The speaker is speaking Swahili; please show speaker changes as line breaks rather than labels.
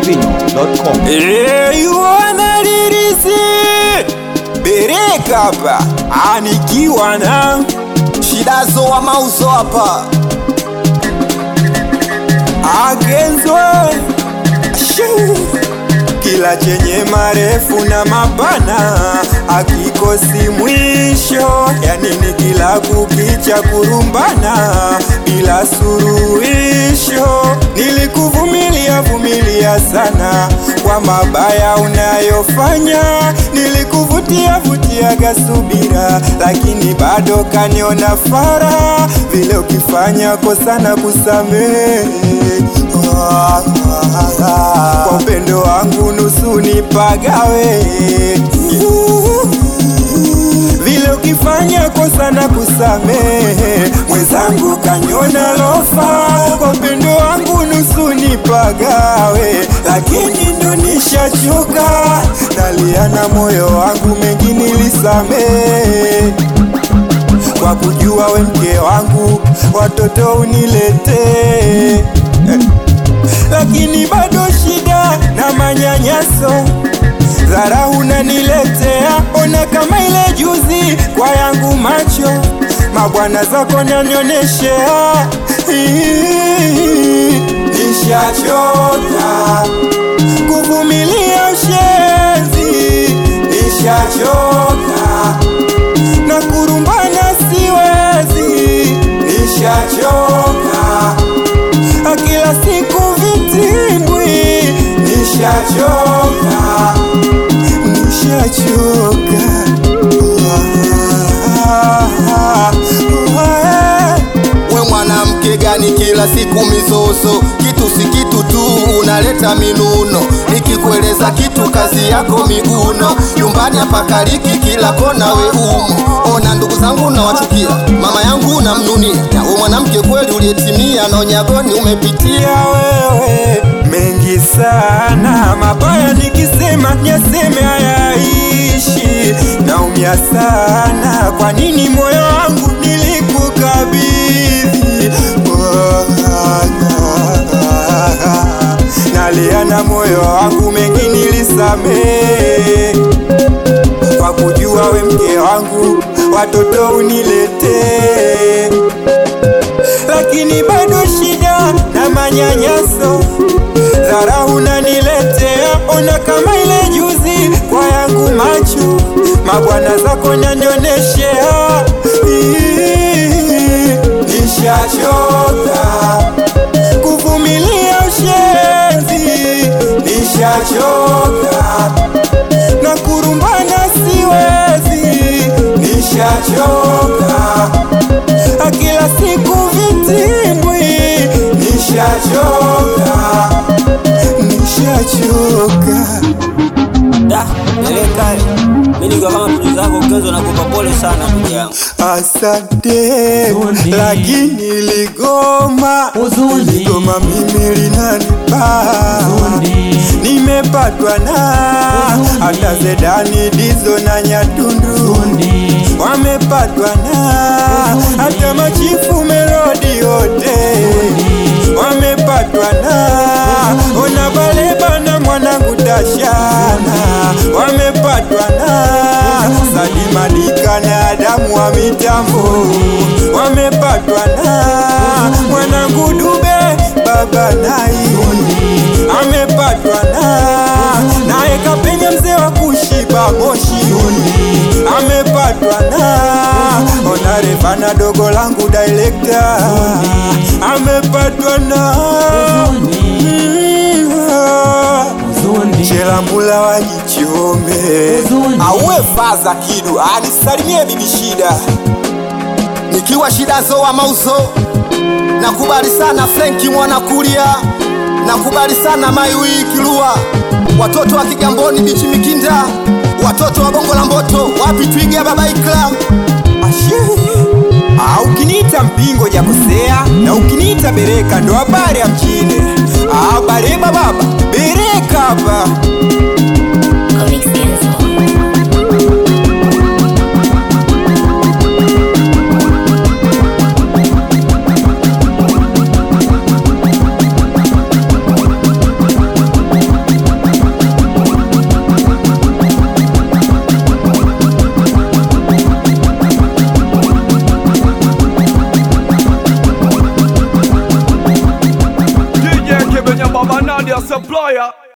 chizimidundo.com.
Iwanalirizi Bereka hapa anikiwa na
shidazo wa mauzo hapa
Agenzo Shoo. kila chenye marefu na mapana akikosi mwisho, yani ni kila kukicha kurumbana bila suruhisho. Nilikuvumilia vumilia sana kwa mabaya unayofanya, nilikuvutia vutiaga subira, lakini bado kaniona fara vile ukifanya kosa na kusamehe kwa upendo wangu nusu nipagawe vile ukifanya kosa na kusamehe mwenzangu kanyona lofa kwa upendo wangu nusu nipagawe lakini ndo nishachoka nalia na moyo wangu mengi nilisamehe kwa kujua we mke wangu watoto uniletee lakini bado shida na manyanyaso dhara unaniletea, ona kama ile juzi kwa yangu macho mabwana zako nanioneshea. Nishachoka kuvumilia ushenzi, nishachoka na kurumbana siwezi, nishachoka kila siku vitimbwi, nishachoka, nishachoka.
we mwanamke gani kila siku mizozo kitu si kitu tu unaleta minuno nikikueleza kitu kazi yako miguno nyumbani hapakaliki kila kona we umo ona ndugu zangu nawachukia mama yangu namnunia na we mwanamke kweli uliyetimia na unyagoni umepitia
ya wewe mengi sana mabaya, nikisema nyaseme hayaishi, naumia sana. Kwa nini moyo wangu nilikukabidhi? Nalia na moyo wangu, mengi nilisamehe kwa kujua we mke wangu, watoto uniletee lakini bado shida na manyanyaso, dhara unaniletea, ona kama ile juzi kwa yangu macho, mabwana zako nanioneshea. Nishachoka kuvumilia ushenzi, nishachoka na kurumbana siwezi, nishachoka kila siku vitimbwi, nishachoka, nishachoka.
Da, peleka mimi nikiwa kama mtu zako Kenzo nakupa pole sana ndugu yangu.
Asante,
Huzuni.
lakini ligoma
Huzuni.
ligoma mimi linanipa
Huzuni.
nimepatwa na
Huzuni.
hata Zedani Dizo na Nyatundu
Huzuni.
wamepatwa na
Huzuni.
hata machifu Melodi yote wamepatwa na ona baleba na mwanangu Tashana wamepatwa na Salima Dika na Adamu wa mitambo wamepatwa na mwanangu Dube baba nai amepatwa na naye kapenya mzee wa kushiba moshi amepatwa na onarefana dogo langu director amepatwa na
Huzuni.
Chelamula wajichome
Huzuni.
auwe faza kidu anisalimie bibi shida nikiwa shidazo wa mauzo nakubali sana frenki mwana kulia nakubali sana maiwi kilua watoto wa kigamboni bichi mikinda watoto wa bongo la mboto wapi twiga babaikla
Ashe. Ah, ukiniita mpingo jakosea na ukiniita bereka ndo habari ya mjini Ah, bareba baba bereka hapa
Comics Kenzo.
supplier